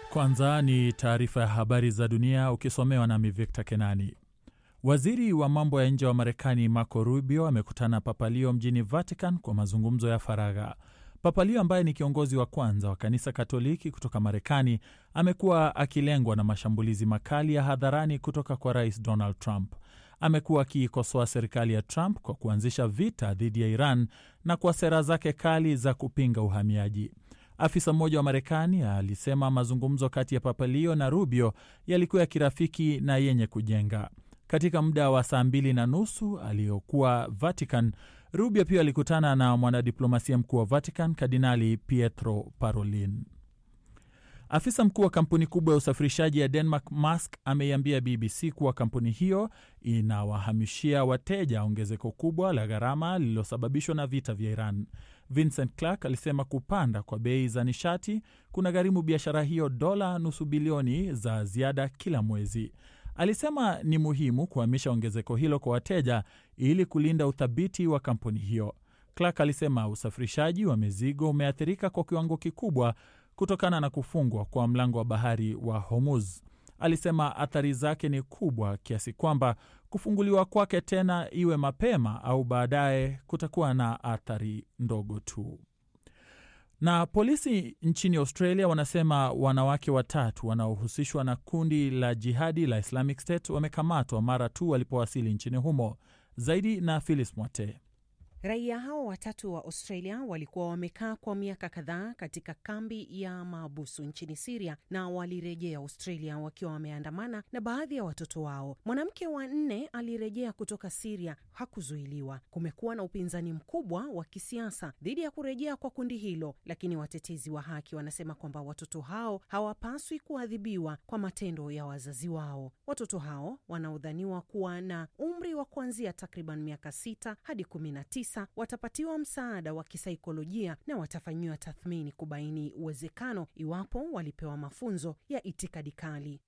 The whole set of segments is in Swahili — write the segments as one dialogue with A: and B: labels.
A: Kwanza ni taarifa ya habari za dunia ukisomewa nami Victor Kenani. Waziri wa mambo ya nje wa Marekani Marco Rubio amekutana Papalio mjini Vatican kwa mazungumzo ya faragha. Papalio ambaye ni kiongozi wa kwanza wa kanisa Katoliki kutoka Marekani amekuwa akilengwa na mashambulizi makali ya hadharani kutoka kwa Rais Donald Trump. Amekuwa akiikosoa serikali ya Trump kwa kuanzisha vita dhidi ya Iran na kwa sera zake kali za kupinga uhamiaji. Afisa mmoja wa Marekani alisema mazungumzo kati ya Papalio na Rubio yalikuwa ya kirafiki na yenye kujenga. Katika muda wa saa mbili na nusu aliyokuwa Vatican, Rubio pia alikutana na mwanadiplomasia mkuu wa Vatican, Kardinali Pietro Parolin. Afisa mkuu wa kampuni kubwa ya usafirishaji ya Denmark, Maersk, ameiambia BBC kuwa kampuni hiyo inawahamishia wateja ongezeko kubwa la gharama lililosababishwa na vita vya Iran. Vincent Clark alisema kupanda kwa bei za nishati kuna gharimu biashara hiyo dola nusu bilioni za ziada kila mwezi. Alisema ni muhimu kuhamisha ongezeko hilo kwa wateja ili kulinda uthabiti wa kampuni hiyo. Clark alisema usafirishaji wa mizigo umeathirika kwa kiwango kikubwa kutokana na kufungwa kwa mlango wa bahari wa Hormuz. Alisema athari zake ni kubwa kiasi kwamba kufunguliwa kwake tena, iwe mapema au baadaye, kutakuwa na athari ndogo tu. Na polisi nchini Australia wanasema wanawake watatu wanaohusishwa na kundi la jihadi la Islamic State wamekamatwa mara tu walipowasili nchini humo. Zaidi na Phyllis Mwate.
B: Raia hao watatu wa Australia walikuwa wamekaa kwa miaka kadhaa katika kambi ya maabusu nchini Siria na walirejea Australia wakiwa wameandamana na baadhi ya watoto wao. Mwanamke wa nne alirejea kutoka Siria hakuzuiliwa. Kumekuwa na upinzani mkubwa wa kisiasa dhidi ya kurejea kwa kundi hilo, lakini watetezi wa haki wanasema kwamba watoto hao hawapaswi kuadhibiwa kwa matendo ya wazazi wao. Watoto hao wanaodhaniwa kuwa na umri wa kuanzia takriban miaka sita hadi kumi na tisa watapatiwa msaada wa kisaikolojia na watafanyiwa tathmini kubaini uwezekano iwapo walipewa mafunzo ya itikadi kali.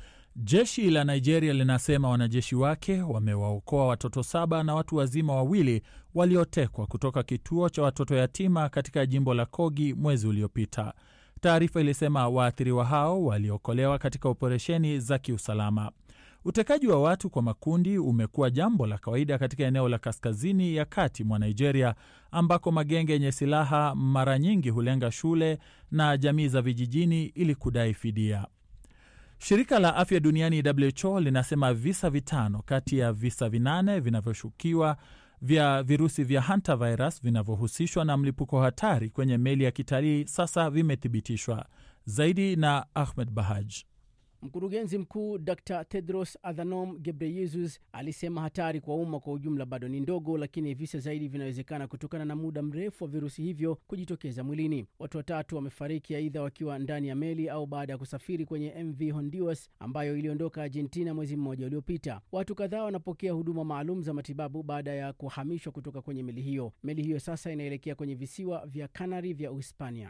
A: Jeshi la Nigeria linasema wanajeshi wake wamewaokoa watoto saba na watu wazima wawili waliotekwa kutoka kituo cha watoto yatima katika jimbo la Kogi mwezi uliopita. Taarifa ilisema waathiriwa hao waliokolewa katika operesheni za kiusalama. Utekaji wa watu kwa makundi umekuwa jambo la kawaida katika eneo la kaskazini ya kati mwa Nigeria, ambako magenge yenye silaha mara nyingi hulenga shule na jamii za vijijini ili kudai fidia. Shirika la afya duniani WHO linasema visa vitano kati ya visa vinane vinavyoshukiwa vya virusi vya hantavirus vinavyohusishwa na mlipuko hatari kwenye meli ya kitalii sasa vimethibitishwa. Zaidi na Ahmed Bahaj.
C: Mkurugenzi mkuu Dr Tedros Adhanom Ghebreyesus alisema hatari kwa umma kwa ujumla bado ni ndogo, lakini visa zaidi vinawezekana kutokana na muda mrefu wa virusi hivyo kujitokeza mwilini. Watu watatu wamefariki aidha wakiwa ndani ya meli au baada ya kusafiri kwenye MV Honduras ambayo iliondoka Argentina mwezi mmoja uliopita. Watu kadhaa wanapokea huduma maalum za matibabu baada ya kuhamishwa kutoka kwenye meli hiyo. Meli hiyo sasa inaelekea kwenye visiwa vya Kanari vya Uhispania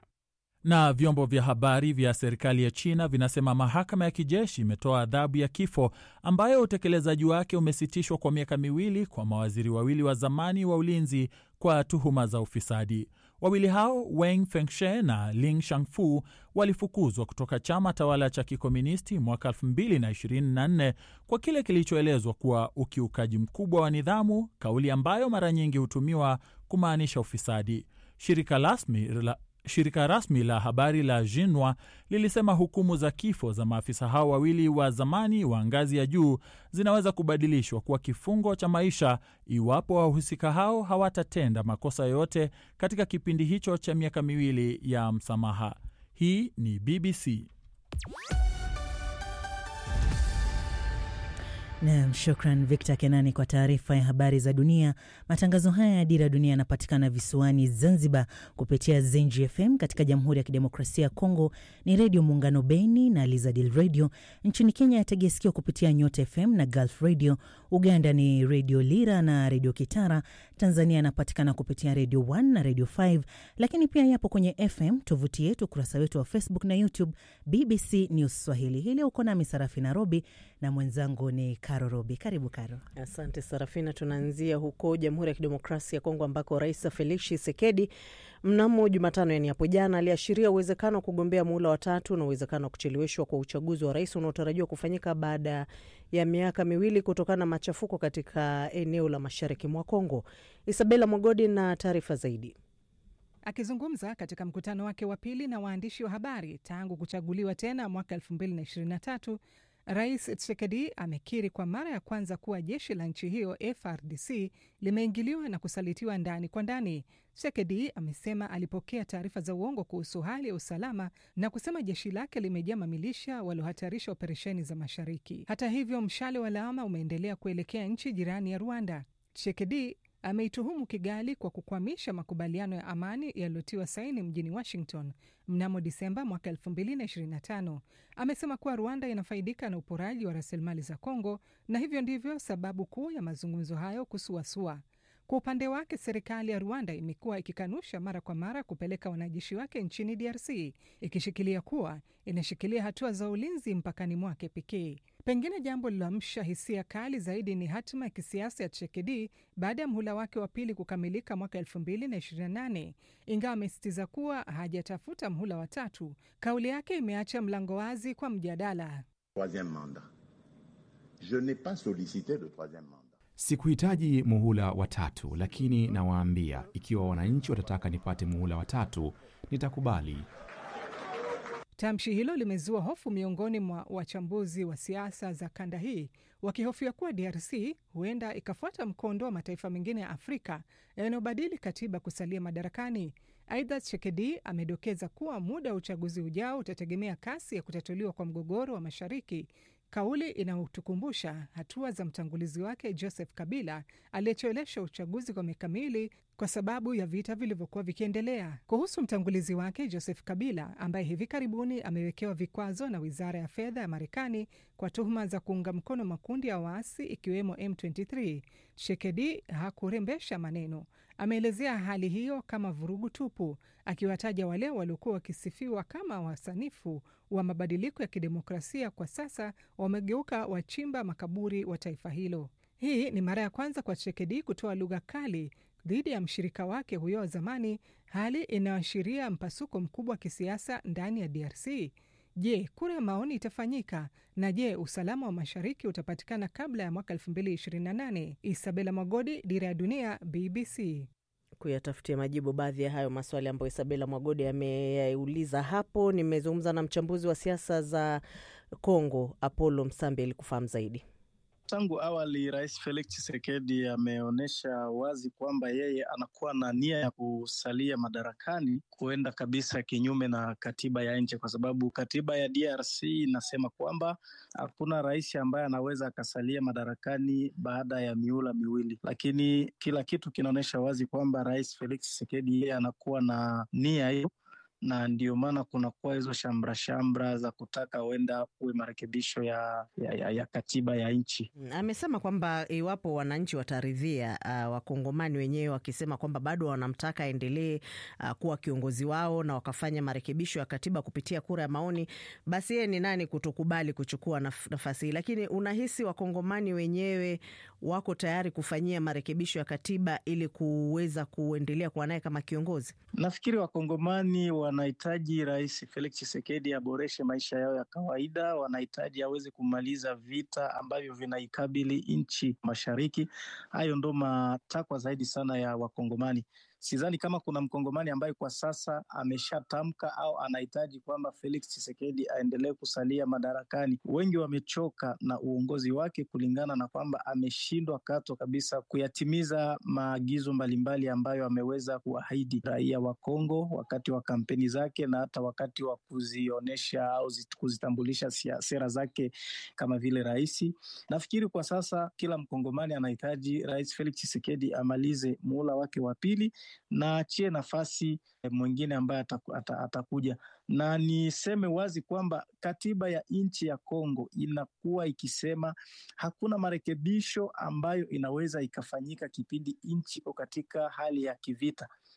A: na vyombo vya habari vya serikali ya China vinasema mahakama ya kijeshi imetoa adhabu ya kifo ambayo utekelezaji wake umesitishwa kwa miaka miwili kwa mawaziri wawili wa zamani wa ulinzi kwa tuhuma za ufisadi. Wawili hao Wang Fengshe na Ling Shangfu walifukuzwa kutoka chama tawala cha kikomunisti mwaka 2024 kwa kile kilichoelezwa kuwa ukiukaji mkubwa wa nidhamu, kauli ambayo mara nyingi hutumiwa kumaanisha ufisadi. Shirika rasmi la Shirika rasmi la habari la Xinhua lilisema hukumu za kifo za maafisa hao wawili wa zamani wa ngazi ya juu zinaweza kubadilishwa kuwa kifungo cha maisha iwapo wahusika hao hawatatenda makosa yoyote katika kipindi hicho cha miaka miwili ya msamaha. Hii ni BBC.
D: Nam, shukran Victor Kenani kwa taarifa ya habari za dunia. Matangazo haya ya Dira Dunia yanapatikana visiwani Zanzibar kupitia Zenji FM. Katika Jamhuri ya Kidemokrasia ya Kongo ni Redio Muungano Beni na Lizadil Radio. Nchini Kenya yategea sikio kupitia Nyota FM na Gulf Radio. Uganda ni Redio Lira na Redio Kitara. Tanzania yanapatikana kupitia Redio 1 na Redio 5, lakini pia yapo kwenye FM. Tovuti yetu, ukurasa wetu wa Facebook na YouTube BBC News Swahili. Hii leo uko nami Sarafi Nairobi na mwenzangu ni Karo Robi. Karibu Karo.
E: Asante Sarafina. Tunaanzia huko Jamhuri ya Kidemokrasia ya Kongo ambako Rais Felix Tshisekedi mnamo Jumatano, yani hapo jana, aliashiria uwezekano wa kugombea muhula watatu na uwezekano wa kucheleweshwa kwa uchaguzi wa rais unaotarajiwa kufanyika baada ya miaka miwili kutokana na machafuko katika eneo la mashariki mwa Kongo. Isabela Mwagodi na taarifa zaidi.
F: Akizungumza katika mkutano wake wa pili na waandishi wa habari tangu kuchaguliwa tena mwaka 2023 Rais Tshisekedi amekiri kwa mara ya kwanza kuwa jeshi la nchi hiyo FRDC limeingiliwa na kusalitiwa ndani kwa ndani. Tshisekedi amesema alipokea taarifa za uongo kuhusu hali ya usalama na kusema jeshi lake limejaa mamilisha waliohatarisha operesheni za mashariki. Hata hivyo, mshale wa lawama umeendelea kuelekea nchi jirani ya Rwanda. Tshisekedi ameituhumu Kigali kwa kukwamisha makubaliano ya amani yaliyotiwa saini mjini Washington mnamo Disemba mwaka 2025. Amesema kuwa Rwanda inafaidika na uporaji wa rasilimali za Kongo na hivyo ndivyo sababu kuu ya mazungumzo hayo kusuasua. Kwa upande wake, serikali ya Rwanda imekuwa ikikanusha mara kwa mara kupeleka wanajeshi wake nchini DRC, ikishikilia kuwa inashikilia hatua za ulinzi mpakani mwake pekee. Pengine jambo liloamsha hisia kali zaidi ni hatima ya kisiasa ya Tshisekedi baada ya mhula wake wa pili kukamilika mwaka 2028. Ingawa amesisitiza kuwa hajatafuta mhula wa tatu, kauli yake imeacha mlango wazi kwa mjadala.
G: Sikuhitaji muhula wa tatu, lakini nawaambia, ikiwa wananchi watataka nipate muhula wa tatu, nitakubali.
F: Tamshi hilo limezua hofu miongoni mwa wachambuzi wa siasa za kanda hii, wakihofia kuwa DRC huenda ikafuata mkondo wa mataifa mengine ya Afrika yanayobadili katiba kusalia madarakani. Aidha, Tshisekedi amedokeza kuwa muda wa uchaguzi ujao utategemea kasi ya kutatuliwa kwa mgogoro wa mashariki, kauli inayotukumbusha hatua za mtangulizi wake Joseph Kabila aliyechelewesha uchaguzi kwa miaka miwili kwa sababu ya vita vilivyokuwa vikiendelea. Kuhusu mtangulizi wake Joseph Kabila ambaye hivi karibuni amewekewa vikwazo na wizara ya fedha ya Marekani kwa tuhuma za kuunga mkono makundi ya waasi ikiwemo M23, Tshisekedi hakurembesha maneno. Ameelezea hali hiyo kama vurugu tupu, akiwataja wale waliokuwa wakisifiwa kama wasanifu wa mabadiliko ya kidemokrasia kwa sasa wamegeuka wachimba makaburi wa taifa hilo. Hii ni mara ya kwanza kwa Tshisekedi kutoa lugha kali dhidi ya mshirika wake huyo wa zamani, hali inayoashiria mpasuko mkubwa wa kisiasa ndani ya DRC. Je, kura ya maoni itafanyika? Na je, usalama wa mashariki utapatikana kabla ya mwaka 2028? Isabela Mwagodi, Dira ya Dunia, BBC.
E: Kuyatafutia majibu baadhi ya hayo maswali ambayo Isabela Mwagodi ameyauliza hapo, nimezungumza na mchambuzi wa siasa za Kongo Apollo Msambi ili kufahamu zaidi.
H: Tangu awali Rais Felix Tshisekedi ameonyesha wazi kwamba yeye anakuwa na nia ya kusalia madarakani, kuenda kabisa kinyume na katiba ya nchi, kwa sababu katiba ya DRC inasema kwamba hakuna rais ambaye anaweza akasalia madarakani baada ya miula miwili, lakini kila kitu kinaonyesha wazi kwamba Rais Felix Tshisekedi yeye anakuwa na nia hiyo na ndio maana kunakuwa hizo shamra shamra za kutaka huenda kuwe marekebisho ya, ya, ya, ya katiba ya nchi.
E: Amesema kwamba iwapo wananchi wataridhia, uh, wakongomani wenyewe wakisema kwamba bado wanamtaka aendelee uh, kuwa kiongozi wao na wakafanya marekebisho ya katiba kupitia kura ya maoni, basi yeye ni nani kutokubali kuchukua naf nafasi hii? Lakini unahisi wakongomani wenyewe wako tayari kufanyia marekebisho ya katiba ili kuweza kuendelea kuwa naye kama kiongozi?
H: Nafikiri wakongomani wanahitaji Rais Felix Tshisekedi aboreshe maisha yao ya kawaida, wanahitaji aweze kumaliza vita ambavyo vinaikabili nchi mashariki. Hayo ndo matakwa zaidi sana ya wakongomani. Sidhani kama kuna mkongomani ambaye kwa sasa ameshatamka au anahitaji kwamba Felix Tshisekedi aendelee kusalia madarakani. Wengi wamechoka na uongozi wake kulingana na kwamba ameshindwa kato kabisa kuyatimiza maagizo mbalimbali ambayo ameweza kuahidi raia wa Kongo wakati wa kampeni zake na hata wakati wa kuzionyesha au kuzitambulisha sera zake kama vile rais. Nafikiri kwa sasa kila mkongomani anahitaji Rais Felix Tshisekedi amalize muhula wake wa pili na achie nafasi mwingine ambaye ataku, atakuja. Na niseme wazi kwamba katiba ya nchi ya Kongo inakuwa ikisema hakuna marekebisho ambayo inaweza ikafanyika kipindi nchi iko katika hali ya kivita.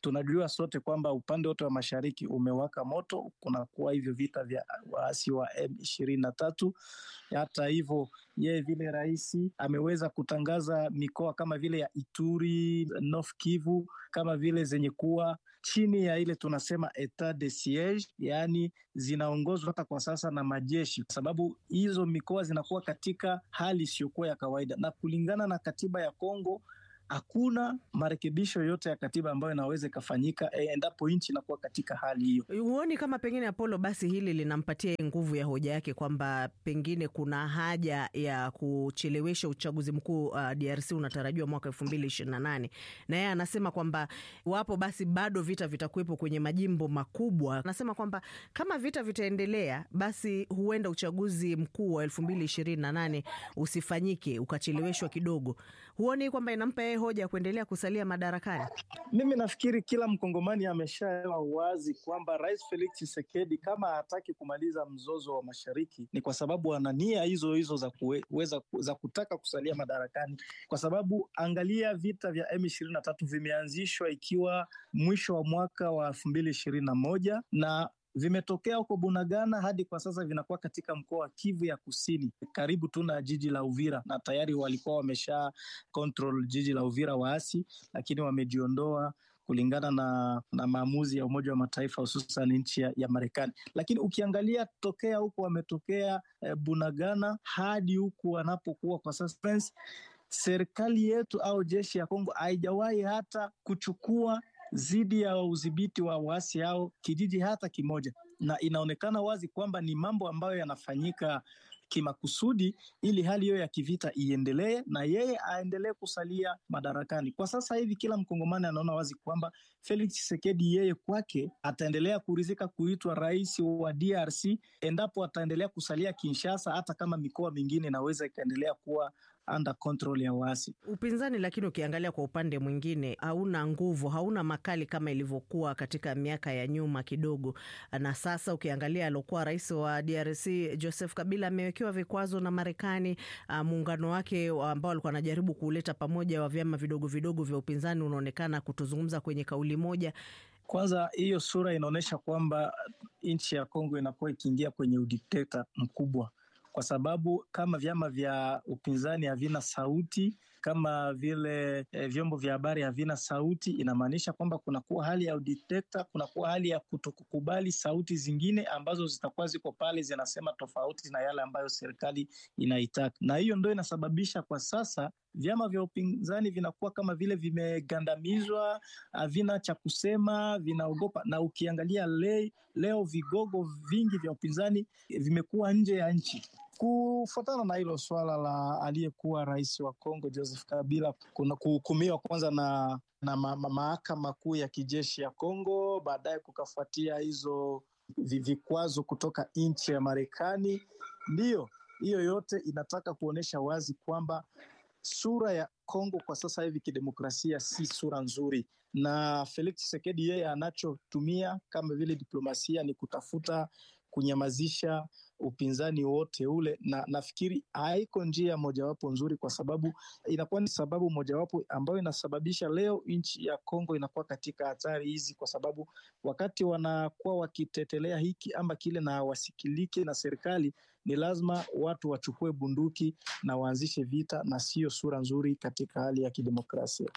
H: tunajua sote kwamba upande wote wa mashariki umewaka moto, kunakuwa hivyo vita vya waasi wa M ishirini na tatu. Hata hivyo yeye vile rais ameweza kutangaza mikoa kama vile ya Ituri, North Kivu kama vile zenye kuwa chini ya ile tunasema etat de siege, yaani zinaongozwa hata kwa sasa na majeshi, kwa sababu hizo mikoa zinakuwa katika hali isiyokuwa ya kawaida, na kulingana na katiba ya Kongo hakuna marekebisho yote ya katiba ambayo inaweza ikafanyika endapo nchi inakuwa katika hali hiyo.
E: Huoni kama pengine Apollo, basi hili linampatia nguvu ya hoja yake kwamba pengine kuna haja ya kuchelewesha uchaguzi mkuu uh, DRC unatarajiwa mwaka elfu mbili ishirini na nane na yeye anasema kwamba wapo basi bado vita vitakuwepo kwenye majimbo makubwa. Anasema kwamba kama vita vitaendelea, basi huenda uchaguzi mkuu wa elfu mbili ishirini na nane usifanyike ukacheleweshwa kidogo. Huoni kwamba inampa yeye hoja ya kuendelea kusalia madarakani?
H: Mimi nafikiri kila mkongomani ameshaelewa wazi kwamba Rais Felix Tshisekedi kama hataki kumaliza mzozo wa mashariki ni kwa sababu ana nia hizo hizo za kuweza za kutaka kusalia madarakani, kwa sababu angalia, vita vya M ishirini na tatu vimeanzishwa ikiwa mwisho wa mwaka wa elfu mbili ishirini na moja na vimetokea huko Bunagana hadi kwa sasa vinakuwa katika mkoa wa Kivu ya Kusini, karibu tu na jiji la Uvira, na tayari walikuwa wamesha control jiji la Uvira waasi, lakini wamejiondoa kulingana na, na maamuzi ya Umoja wa Mataifa hususan nchi ya, ya Marekani. Lakini ukiangalia tokea huko wametokea eh, Bunagana hadi huku wanapokuwa kwa sasa, serikali yetu au jeshi ya Kongo haijawahi hata kuchukua dhidi ya udhibiti wa waasi hao kijiji hata kimoja, na inaonekana wazi kwamba ni mambo ambayo yanafanyika kimakusudi ili hali hiyo ya kivita iendelee na yeye aendelee kusalia madarakani. Kwa sasa hivi kila mkongomani anaona wazi kwamba Felix Tshisekedi yeye kwake ataendelea kuridhika kuitwa rais wa DRC endapo ataendelea kusalia Kinshasa, hata kama mikoa mingine inaweza ikaendelea kuwa under control ya waasi.
E: Upinzani lakini ukiangalia kwa upande mwingine hauna nguvu, hauna makali kama ilivyokuwa katika miaka ya nyuma kidogo. Na sasa ukiangalia aliokuwa rais wa DRC Joseph Kabila amewekewa vikwazo na Marekani. Muungano wake ambao alikuwa anajaribu kuleta pamoja wa vyama vidogo vidogo vya upinzani unaonekana kutozungumza kwenye kauli moja.
H: Kwanza hiyo sura inaonyesha kwamba nchi ya Kongo inakuwa ikiingia kwenye udikteta mkubwa kwa sababu kama vyama vya upinzani havina sauti, kama vile eh, vyombo vya habari havina sauti, inamaanisha kwamba kunakuwa hali ya udikteta, kunakuwa hali ya kutokukubali sauti zingine ambazo zitakuwa ziko pale zinasema tofauti na yale ambayo serikali inaitaka, na hiyo ndo inasababisha kwa sasa vyama vya upinzani vinakuwa kama vile vimegandamizwa, havina cha kusema, vinaogopa. Na ukiangalia le, leo vigogo vingi vya upinzani vimekuwa nje ya nchi kufuatana na hilo swala la aliyekuwa rais wa Kongo Joseph Kabila kuna kuhukumiwa kwanza na, na ma, ma, mahakama kuu ya kijeshi ya Kongo, baadaye kukafuatia hizo vikwazo kutoka nchi ya Marekani. Ndiyo hiyo yote inataka kuonyesha wazi kwamba sura ya Kongo kwa sasa hivi kidemokrasia si sura nzuri, na Felix Tshisekedi yeye anachotumia kama vile diplomasia ni kutafuta kunyamazisha upinzani wote ule, na nafikiri haiko njia mojawapo nzuri, kwa sababu inakuwa ni sababu mojawapo ambayo inasababisha leo nchi ya Kongo inakuwa katika hatari hizi, kwa sababu wakati wanakuwa wakitetelea hiki ama kile na wasikilike na serikali, ni lazima watu wachukue bunduki na waanzishe vita, na siyo sura nzuri katika hali ya kidemokrasia.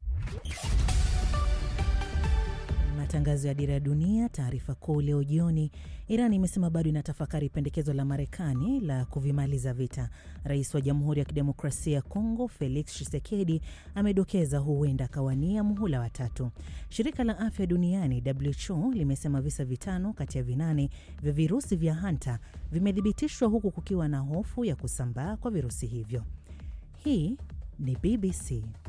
D: Matangazo ya Dira ya Dunia. Taarifa kuu leo jioni, Iran imesema bado inatafakari pendekezo la Marekani la kuvimaliza vita. Rais wa Jamhuri ya Kidemokrasia ya Kongo Felix Tshisekedi amedokeza huenda akawania muhula wa tatu. Shirika la Afya Duniani WHO limesema visa vitano kati ya vinane vya virusi vya hanta vimethibitishwa huku kukiwa na hofu ya kusambaa kwa virusi hivyo. Hii ni BBC.